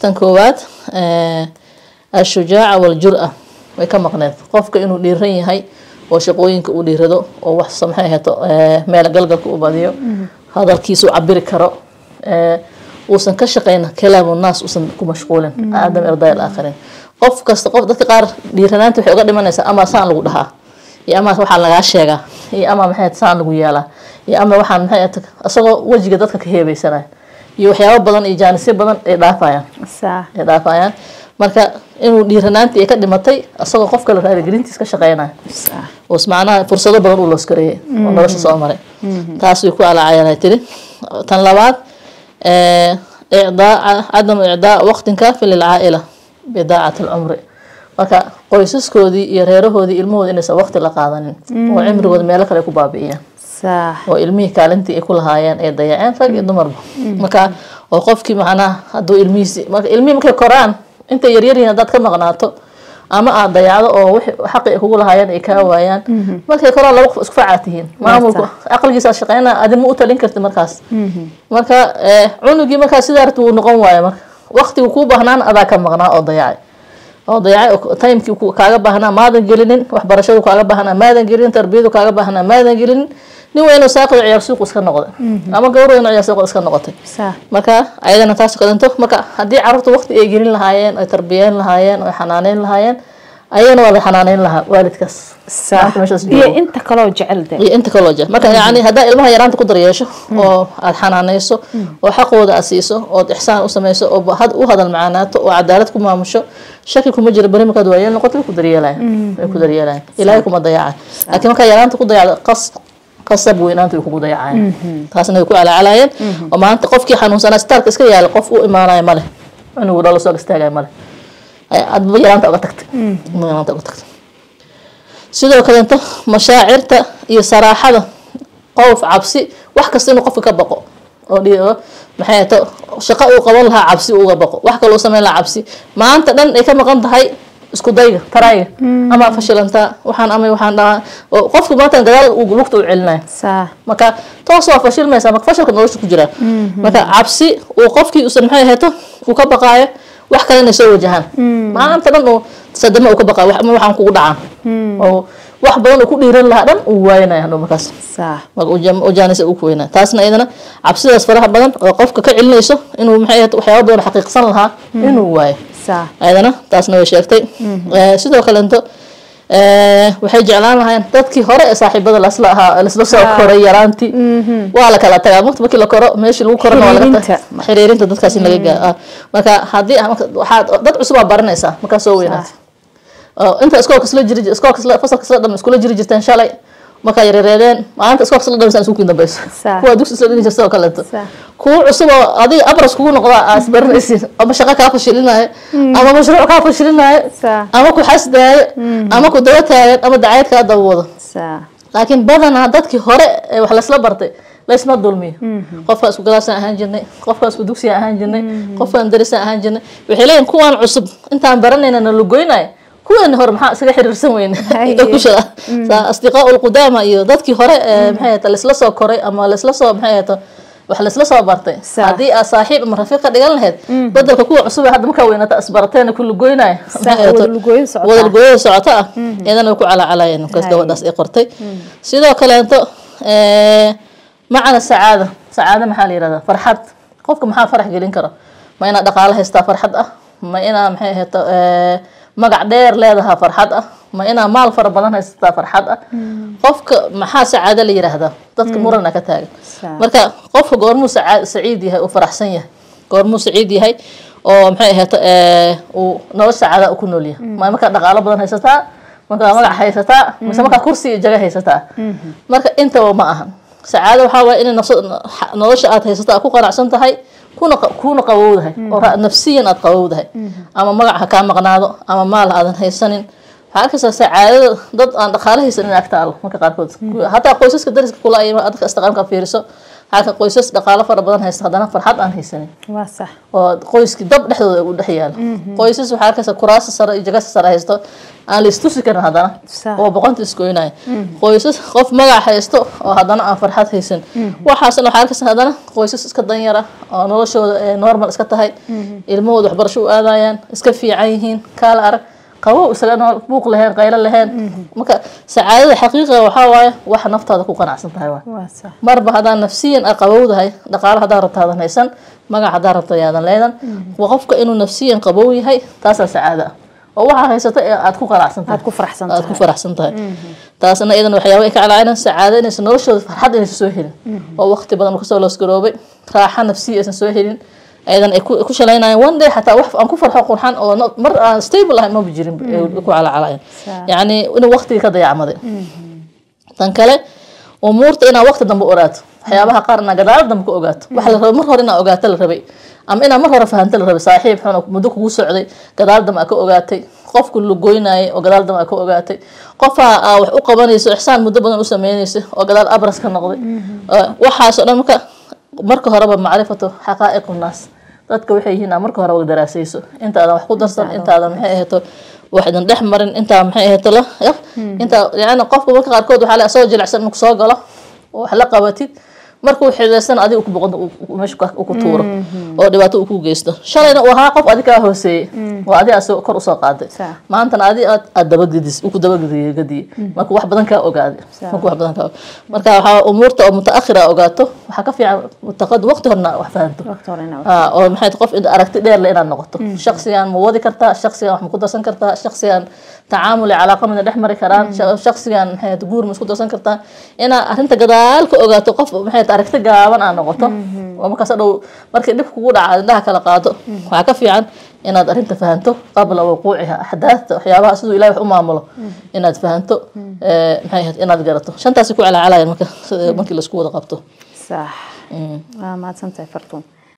tan koowaad eh, ashujaaca waljur-a way ka maqneed qofka inuu dhiiran yahay oo shaqooyinka uu dhiirado oo wax maxay ahaato eh, meel galgalka u badiyo hadalkiisa u cabiri karo eh, uusan ka shaqayn kalaamu naas uusan ku mashquulin aadam irdaa aakhirin qof kasta qof dadka qaar dhiiranaanta waxay uga dhimanaysaa ama saan lagu dhahaa iyo ama waxaa lagaa sheegaa iyo ama maxay saan lagu yeelaa iyo ama waxaan maxay ahaato isagoo wejiga dadka ka heebeysanaya iyo waxyaabo badan iyo jaanisyo badan ay dhaafayaan saa ay dhaafayaan marka inuu dhiiranaantii ay ka dhimatay isagoo qof kale raaligelintiis ka shaqeynaya saa oo macnaha fursado badan uu looskareeyay oo nolosha soo maray taas way ku alaacayaan tiri tan labaad eh, icdaa cadamu icdaa waqtin kaafin lilcaaila bidaacati alcumri marka qoysaskoodii iyo reerahoodii ilmahooda inaysan waqti la qaadanin oo cimrigooda meelo kale ku baabi'iyaan saa oo ilmihii kaalintii ay ku lahaayeen ay dayaceen rag iyo dumarba marka oo qofkii macnaha hadduu ilmihiisi marka ilmihii markay koraan intay yaryar yihiin haddaad ka maqnaato ama aad dayacdo oo wixii xaqi ay kugu lahaayeen ay kaa waayaan markay koraan laba qof isku facaa tihiin maamulku aqligiisa shaqeynaa adima u talin karti markaas marka eh, cunugii markaas sidaa rabti wuu noqon waaya marka waqtigu kuu baahnaan adaa ka maqnaa oo dayacay oo dayacay oo timekii ku- kaaga baahnaa maadan gelinin waxbarashadu kaaga baahnaa maadan gelinin tarbiyadu kaaga baahnaa maadan gelinin nin weynoo saaqido ciyaar suuq iska noqday ama gabar weynoo ciyaar suuq iska noqotay saa marka ayadana taas kadento marka haddii carruurta waqti ay gelin lahaayeen ay tarbiyeyn lahaayeen ay xanaaneyn lahaayeen ayagana waa la xanaaneyn lahaa waalidkaas saa Maanta meeshaas iyo joogo. inta kaloo jecel de iyo inta kaloo jeer marka yani haddaa ilmaha yaraanta ku daryeesho oo aad xanaaneyso oo xaqooda aad siiso ood ixsaan u sameyso oo ba- had- u hadal macaanaato oo cadaalad ku maamusho shaki kuma jiro beri markaad waayeel noqoto way ku daryeelayan way ku daryeelayan ilaahay kuma dayaca laakiin markaa yaraanta ku dayacdo qas qasab weynaanta way kugu dayacayan taasna way ku calaacalayeen oo maanta qofkii xanuunsanaa sitaalka iska yaala qof u imaanaya male cunugu dhalo soo istaagaya male Ay- adba yaraanta uga tagtay adba yaraanta uga tagtay sidoo kaleeto mashaacirta iyo saraaxada qof cabsi wax kasta inuu qofka ka baqo oo dhi- oo maxay ahato shaqo uu qaban lahaa cabsi uga baqo wax kaloo sameyn lahaa cabsi maanta dhan ay ka maqan tahay isku dayga tarayga ama fashilantaa waxaan ama waxaan dhahaa oo qofku maanta gadaal uu lugta u celinaya saa marka toos waa fashilmaysaa marka fashalka nolosha ku jiraa marka cabsi uu qofkii usan maxay ahato uu ka baqaayo wax kale inay soo wajahaan maanta dhan uu sadama uu ka baqaayo wax- ama waxaan kugu dhacaan oo wax badan uu ku dhiiran lahaa dhan uu waayanaya hadhow markaas saa marka uja- ujaanisa uu ku weynaa taasna iyadana cabsidaas faraha badan oo qofka ka celinayso inuu maxay ahato waxyaaba badan xaqiiqsan lahaa inuu waayo saa ayadana taasna way sheegtay Eh, sidoo kalento eh, waxay jeclaan lahayn dadkii hore ee saaxiibada lasla ahaa lasla soo Ah. koray yaraantii waa la kala tagaa marka markii la koro meeshii lagu korona waa laga Xiriirinta. ta- xiriirinta dadkaas in laga gaa marka haddii ah, marka waxaad dad cusub aa baranaysaa markaa soo weynaatay oo inta iskoolka isla jiri iskoolka isla fasalka isla dham iskula jiri jirteen shalay markaa yareereedeen maalinta iskoolka isla dhamaysaan isku dambayso Saa. kuwa dugsi isla dhini jirta oo kaleeto Saa. kuwa cusub oo adiga abras kugu noqda aas baranaysin ama shaqo kaa fashilinayo ama mashruuc kaa fashilinayo Saa. ama ku xasdaayo ama ku daba taagan ama dacayad kaa daba wado saa laakiin badanaa dadkii hore ee wax laysla bartay laysma dulmiyo qofkaan isku galaasaan ahaan jirnay qofkaan isku dugsiyan ahaan jirnay qofkaan darisaan ahaan jirnay waxay leeyihin kuwaan cusub intaan baranayna na lugoynaya kuweeni hore maxaa isaga xiriirsan weyne Haye. kushaa asdiqaa ulqudaama iyo dadkii hore ee maxay ahata laysla soo koray ama laysla soo maxay ahata wax laysla soo bartay Saa. haddii aad saaxiib ama rafiiq ka dhigan lahayd bedelka kuwa cusub ee hadda markaa weynata isbarateena ku lugoynaya Saa, wada lugooyin socota. wada lugooyin socota ah iyadana way ku calaacalayeen markaas Haye. gabadhaas ay qortay sidoo kaleeto eh, macna sacaada sacaada maxaa la yihahdaa farxad qofka maxaa farax gelin kara ma inaad dhaqaalo haystaa farxad ah ma inaa maxay ahayto eh, magac dheer leedahaa farxad ah ma inaa maal fara badan haysataa farxad ah qofka maxaa sacaado la yiraahdaa dadka murana ka taagan Saa. marka qofka goormuu saca- saciid yahay uu faraxsan yahay goormuu saciid yahay oo maxay ahayto eh, uu nolosha sacaada ku nool yahay ma markaa dhaqaalo badan haysataa markaa magac haysataa mise markaa kursi iyo jaga haysataa marka intaba ma ahan sacaado waxaa waaya inay nafsa- nolosha aad haysato aad ku qanacsan tahay kuna qa- kuna qabowdahay oo ra- nafsiyan aad qabowdahay ama magac ha kaa maqnaado ama maal aadan haysanin waxaa arkaysaa sacaadada dad aan dhaqaale haysanin ag taalo marka qaarkood hataa qoysaska dariska kula ay dadka istaqaamka fiiriso halka qoysas dhaqaalo fara badan haysta haddana farxad aan haysanin waa sax oo qoyskii dab dhexdooda u dhex yaalo qoysas waxaa arkaysa kuraasa sare iyo jagasa sare haysto aan la istusi karin haddana Sax. oo boqonta iskoynaya qoysas qof magac haysto oo haddana aan farxad haysan waxaasna waxaa arkaysa haddana qoysas iska danyara oo noloshooda ee normal iska tahay ilmahooda waxbarasho u aadayaan iska fiican yihiin kaala arag qabow isaga nool buuq lahayn qaylo lahayn marka sacaadada xaqiiqiga waxaa waaye waxa naftaada ku qanacsan tahay waay waa sax marba haddaan nafsiyan a qabowdahay dhaqaalo haddaan rabto aadan haysan magac haddaan rabto yaadan leedan waa qofka inuu nafsiyan qabow yahay taasaa sacaada ah oo waxaa haysata ee aad ku qanacsan tahay aad ku faraxsan aad ku tahay faraxsan tahay taasna iyadan waxyaaba ay ka calaacaynaan sacaado inaysan noloshooda farxad inaysan soo helin oo waqti badan kasoo loosgaroobay raaxa nafsiya aysan soo helin ayadan ay ku ku shalaynayaan one day xataa wax aan ku farxo qurxan oo no- mar aan stable ahayn maba jirin ay ku calacalayan Sax. yacni inuu waqtigii ka dayacmaday tan kale umuurta inaad waqti dambe ogaato waxyaabaha qaar inaad gadaal dambe ka ogaato waxa la rabay mar hore inaad ogaato la rabay ama inaad mar hore fahanto la rabay saaxiib xun oo muddo kugu socday gadaal dambe aad ka ogaatay qofku lugoynayay oo gadaal dambe aad ka ogaatay qofaa aa wax u qabanayso ixsaan muddo badan u sameynaysa oo gadaal abras ka noqday Ee, waxaasoo dhan marka marka horeba macrifatu xaqaa'iqu naas dadka waxay yihiin aad marka hore wada daraasayso intaadan wax ku darsan intaadan maxay ahayto wax idin dhex marin intaa maxay ahayto la ya intaa yani qofka marka qaarkood waxaa la soo jilicsan inuu kusoo galo oo wax la qabatid markuu xidhaysan adiga ku boqon meesha ka- uu ku tuuro oo dhibaato uu ku geysto shalayna uu ahaa qof adi kaa hooseeyey oo adi aad soo- kor usoo qaaday Sax. maantana adi aad aad dabagedis uu ku dabagediye gadiye marka wax badan kaa ogaaday marka wax badan kaa marka waxaa umuurta oo mutaakhira ogaato waxaa ka fiican mutaqad waqti horna wax fahanto waqti hore inaa Ah, oo maxay tahay qof aragti dheer le inaad noqoto shaksigan ma wadi kartaa shaksigan wax ma ku darsan kartaa shaksigan tacaamuli calaaqa mina dhex mari karaan sha- shaksigan maxay tahay guur ma isku darsan kartaa inaad arrinta gadaal ka ogaato qof maxay tahay aragti gaaban aad noqoto oo markaas dhow markii dhib kugu dhaca indhaha kala qaado waxaa ka fiican inaad arrinta fahanto qabla wuquuciha axdaafta waxyaabaha siduu ilahi wax u maamulo inaad fahanto eh, maxay ahayd inaad garato shantaasi ku calaacalayaan marka markii laisku wada qabto sax waa mahadsantahay fartuun